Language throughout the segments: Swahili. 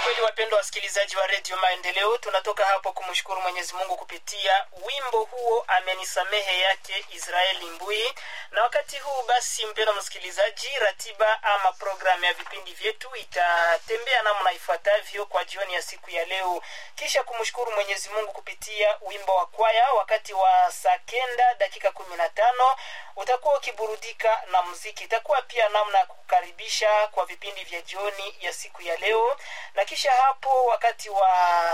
kweli wapendwa wasikilizaji wa redio maendeleo tunatoka hapo kumshukuru mwenyezi mungu kupitia wimbo huo amenisamehe yake israeli mbui na wakati huu basi mpendwa msikilizaji ratiba ama programu ya vipindi vyetu itatembea namna ifuatavyo kwa jioni ya siku ya leo kisha kumshukuru mwenyezi mungu kupitia wimbo wa kwaya wakati wa saa kenda dakika kumi na tano utakuwa ukiburudika na muziki itakuwa pia namna ya kukaribisha kwa vipindi vya jioni ya siku ya leo na kisha hapo wakati wa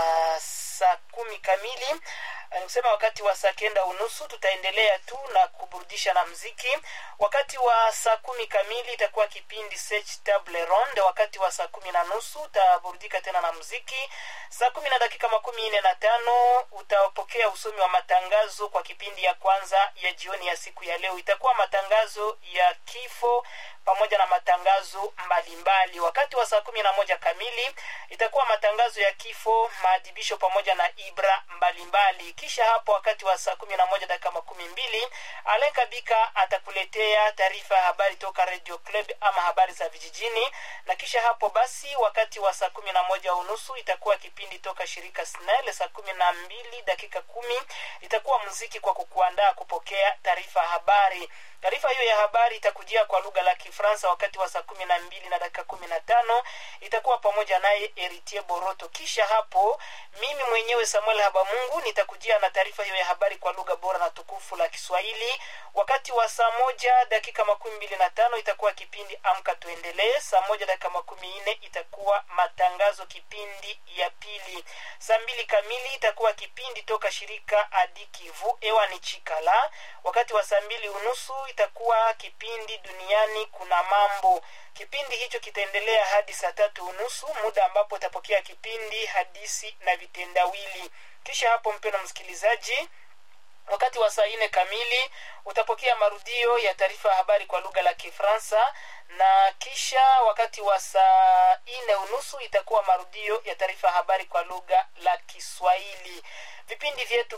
saa kumi kamili nikusema wakati wa saa kenda unusu tutaendelea tu na kuburudisha na mziki wakati wa saa kumi kamili itakuwa kipindi Search table ronde wakati wa saa kumi na nusu utaburudika tena na mziki saa kumi na dakika makumi nne na tano utapokea usomi wa matangazo kwa kipindi ya kwanza ya jioni ya siku ya leo itakuwa matangazo ya kifo pamoja na matangazo mbalimbali wakati wa saa kumi na moja kamili itakuwa matangazo ya kifo maadhibisho pamoja na ibra mbalimbali kisha hapo wakati wa saa kumi na moja dakika makumi mbili alen kabika atakuletea taarifa ya habari toka radio club ama habari za vijijini na kisha hapo basi wakati wa saa kumi na moja unusu itakuwa kipindi toka shirika snel saa kumi na mbili dakika kumi itakuwa muziki kwa kukuandaa kupokea taarifa ya habari taarifa hiyo ya habari itakujia kwa lugha la kifransa wakati wa saa kumi na mbili na dakika kumi na tano itakuwa pamoja naye eritie boroto kisha hapo mimi mwenyewe samuel habamungu nitakujia na taarifa hiyo ya habari kwa lugha bora na tukufu la kiswahili wakati wa saa moja dakika makumi mbili na tano itakuwa kipindi amka tuendelee saa moja dakika makumi nne itakuwa matangazo kipindi ya pili saa mbili kamili itakuwa kipindi toka shirika adikivu ewani chikala wakati wa saa mbili unusu itakuwa kipindi duniani kuna mambo kipindi hicho kitaendelea hadi saa tatu unusu muda ambapo utapokea kipindi hadisi na vitendawili kisha hapo mpena msikilizaji wakati wa saa nne kamili utapokea marudio ya taarifa ya habari kwa lugha la kifransa na kisha wakati wa saa nne unusu itakuwa marudio ya taarifa ya habari kwa lugha la kiswahili vipindi vyetu